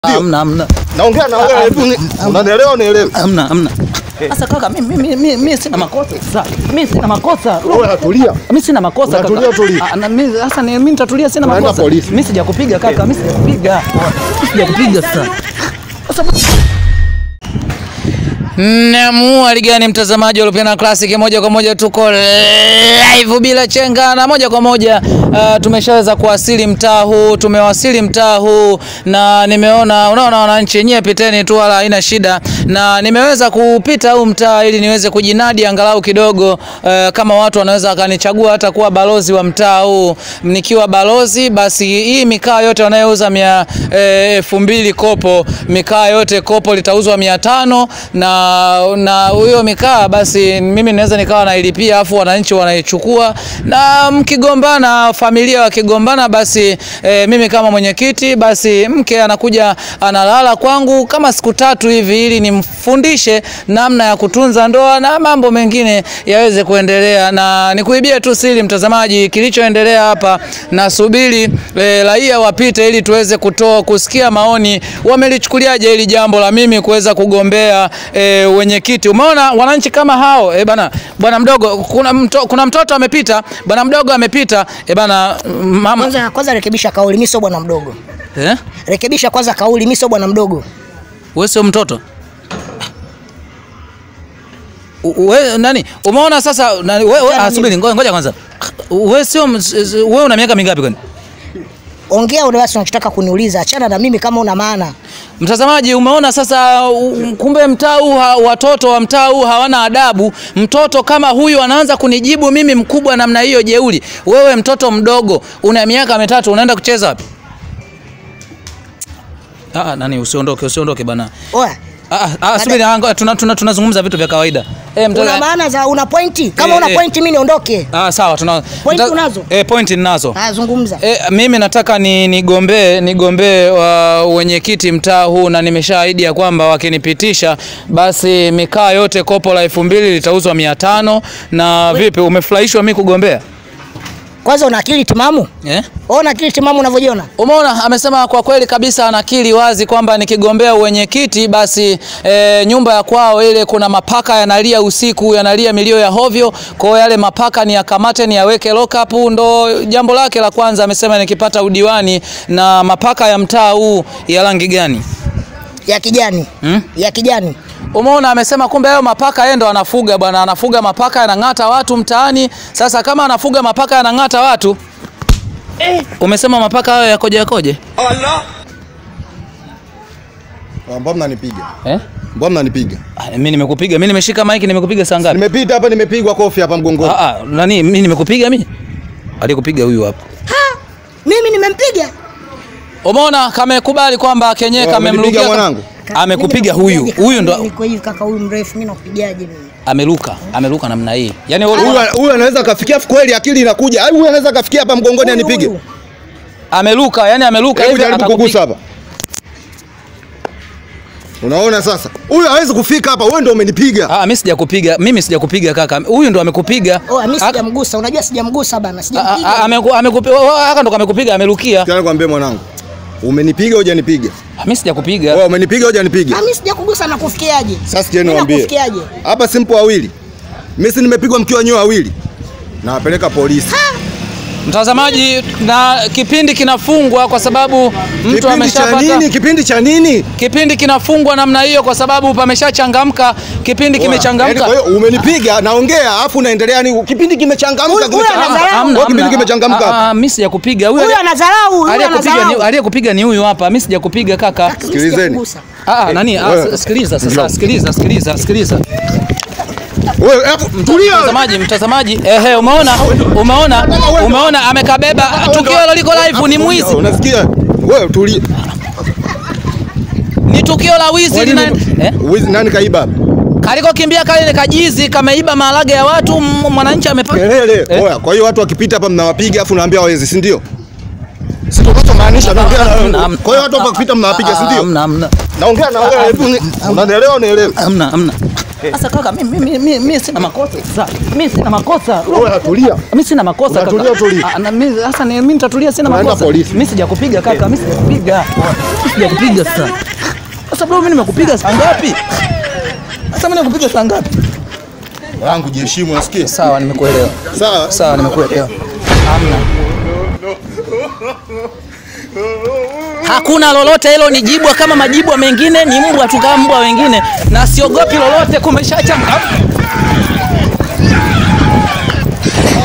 Hamna, hamna. Naongea na wewe, hebu ni- unanielewa unielewe? Hamna, hamna. Sasa kaka, mimi mimi mimi mimi sina makosa. Sasa mimi sina makosa. Wewe tulia. Mimi sina makosa kaka. Unatulia, tulia. Ah, na mimi sasa ni mimi nitatulia sina Tunaenda makosa. polisi. Mimi sijakupiga kaka, mimi sijakupiga. Mimi sijakupiga sasa. Sasa Namu aligani mtazamaji wa Lupiana Classic, moja kwa moja tuko live bila chenga na moja kwa moja uh, tumeshaweza kuwasili mtaa huu, tumewasili mtaa huu na nimeona, unaona wananchi nyie, piteni tu, wala haina shida, na nimeweza kupita huu mtaa ili niweze kujinadi angalau kidogo, uh, kama watu wanaweza wakanichagua hata kuwa balozi wa mtaa huu. Nikiwa balozi, basi hii mikaa yote wanayouza mia eh, elfu mbili kopo, mikaa yote kopo litauzwa mia tano na na huyo mikaa basi mimi naweza nikawa nailipia, afu wananchi wanaichukua, na mkigombana, familia wakigombana, basi e, mimi kama mwenyekiti, basi mke anakuja analala kwangu kama siku tatu hivi, ili nimfundishe namna ya kutunza ndoa na mambo mengine yaweze kuendelea. Na nikuibie tu siri, mtazamaji, kilichoendelea hapa, nasubiri e, raia wapite ili tuweze kutoa kusikia maoni, wamelichukuliaje hili jambo la mimi kuweza kugombea e, wenyekiti. Umeona wananchi kama hao e, bana bwana mdogo, kuna, mto, kuna mtoto amepita, bwana mdogo amepita e, bana mama Kwanza, kwanza rekebisha kauli, mimi sio bwana mdogo. eh? Rekebisha kwanza kauli, mimi sio bwana mdogo. Wewe sio mtoto U- we, nani umeona sasa nani, we, we, ah, subiri ngoja ngoja kwanza wewe sio ms- wewe una miaka mingapi kwani Ongea ule basi unachotaka kuniuliza, achana na mimi kama una maana. Mtazamaji, umeona sasa, u- kumbe mtaa huu ha- watoto wa mtaa huu hawana adabu. Mtoto kama huyu anaanza kunijibu mimi mkubwa namna hiyo, jeuri. Wewe mtoto mdogo una miaka mitatu, unaenda kucheza wapi? Ah, nani, usiondoke, usiondoke bana. Oya, Ah, ah, subiri, ah, ngoja, tuna- tuna- tunazungumza vitu vya kawaida. Eh, mtoto- una maana za una pointi? Kama Eh, una eh. pointi mimi niondoke. Ah, sawa, tuna Point mta- unazo? Eh, point ninazo. Haya, zungumza. E, mimi nataka ni nigombee nigombee wa wenyekiti mtaa huu na nimeshaahidi ya kwamba wakinipitisha basi mikaa yote kopo la elfu mbili litauzwa mia tano na vipi umefurahishwa mi kugombea Kwanza una akili timamu? eh? Wewe una akili timamu unavyojiona? Umeona, amesema kwa kweli kabisa, anakiri wazi kwamba nikigombea uwenyekiti basi e, nyumba ya kwao ile kuna mapaka yanalia usiku, yanalia milio ya hovyo. Kwa hiyo yale mapaka ni yakamate, ni yaweke lock up. Ndo jambo lake la kwanza. Amesema nikipata udiwani na mapaka ya mtaa huu ya rangi gani? Ya kijani. Hmm? Ya kijani. Umeona, amesema kumbe hayo mapaka yeye ndo anafuga bwana, anafuga mapaka yanang'ata watu mtaani. Sasa kama anafuga mapaka yanang'ata watu eh, umesema mapaka hayo yakoje yakoje Ah, Mbona mnanipiga? eh? Mbona mnanipiga? Ah, Mimi nimekupiga, mimi nimeshika maiki, nimekupiga saa ngapi? Nimepita hapa nimepigwa kofi hapa mgongoni. Ah, ah, nani mimi nimekupiga mimi? Alikupiga huyu hapa. Mimi nimempiga. Umeona kamekubali kwamba kenyewe Oh, amenipiga kamemrukia. mwanangu? Amekupiga Mimi huyu. nakupigaje? Huyu ndo Niko hivi kaka, huyu mrefu mimi nakupigaje mimi? ameruka, ameruka namna hii. Yaani wewe Huyu huyu anaweza kafikia kweli akili inakuja. Huyu anaweza kafikia hapa mgongoni Huyu, anipige. huyu. ameruka, yani ameruka Hebu hivi jaribu atakupiga. kugusa hapa. Unaona sasa? Huyu hawezi kufika hapa, wewe ndio umenipiga. Ah, mimi sijakupiga, mimi sijakupiga kaka. Huyu ndo amekupiga. Oh, mimi Aka- sijamgusa. Unajua sijamgusa bana, Ah, ah, sijampiga. ameku- amekupiga. Haka ndo kamekupiga, amerukia. Tena kwambie mwanangu. Umenipiga hujanipiga? Ah, Mimi sijakupiga. Wewe umenipiga hujanipiga? Ah, mimi sijakugusa na kufikiaje? Sasa sikia Mimi niwaambie. nakufikiaje? Hapa simpo wawili. Mimi si nimepigwa mkiwa nyoa wawili. Nawapeleka polisi. Mtazamaji, na kipindi kinafungwa kwa sababu mtu Kipindi cha ameshapata nini? Kipindi cha nini? kipindi kinafungwa namna hiyo kwa sababu pameshachangamka, kipindi Yaani kimechangamka. Kwa hiyo umenipiga naongea afu unaendelea ni kipindi kimechangamka Huyu- huyu kimechangamka. anadharau. Hamna, Wewe kipindi hamna. kimechangamka. Ah, ah, Mimi sijakupiga. Huyu Huyu ali- anadharau, huyu aliyekupiga ni anadharau. aliyekupiga ni huyu hapa. Mimi sijakupiga kaka. Mimi Sikilizeni. sijakugusa. Ah, ah, nani? Ah, wewe. sikiliza sasa, Njoo. sikiliza, sikiliza, sikiliza. Wewe hapo tulia. Mtazamaji, mtazamaji, ehe, umeona? Umeona? Umeona amekabeba tukio hilo liko live ni mwizi. Unasikia? Wewe tulia. Ni tukio la wizi lina eh? Wizi nani kaiba hapa? Kaliko kimbia kale ni kajizi kameiba maharage ya watu, m- mwananchi amepata Kelele. Eh? Oya, kwa hiyo watu wakipita hapa mnawapiga afu naambia wezi, si ndio? Si tunachomaanisha naongea na Hamna, wewe. hamna. Kwa hiyo watu wakipita mnawapiga, si ndio? Hamna, hamna. Naongea na wewe, hebu ni- unanielewa unielewe. Hamna, hamna. Sasa kaka, mimi mimi mimi mimi sina makosa. Sasa mimi sina makosa. Wewe tulia. Mimi sina makosa kaka. Unatulia, tulia. Ah, na mimi sasa ni mimi nitatulia sina Unaenda makosa. polisi. Mimi sijakupiga kaka, mimi sijakupiga. Mimi sijakupiga sasa. Sasa bro, mimi nimekupiga saa ngapi? Sasa mimi nimekupiga saa ngapi? Wangu jiheshimu unasikia? Sawa, nimekuelewa. Sawa. Sawa, nimekuelewa. Hamna. Hakuna lolote hilo, ni jibwa kama majibwa mengine, ni mbwa tu kama mbwa wengine, na siogopi lolote. Kumeshachanga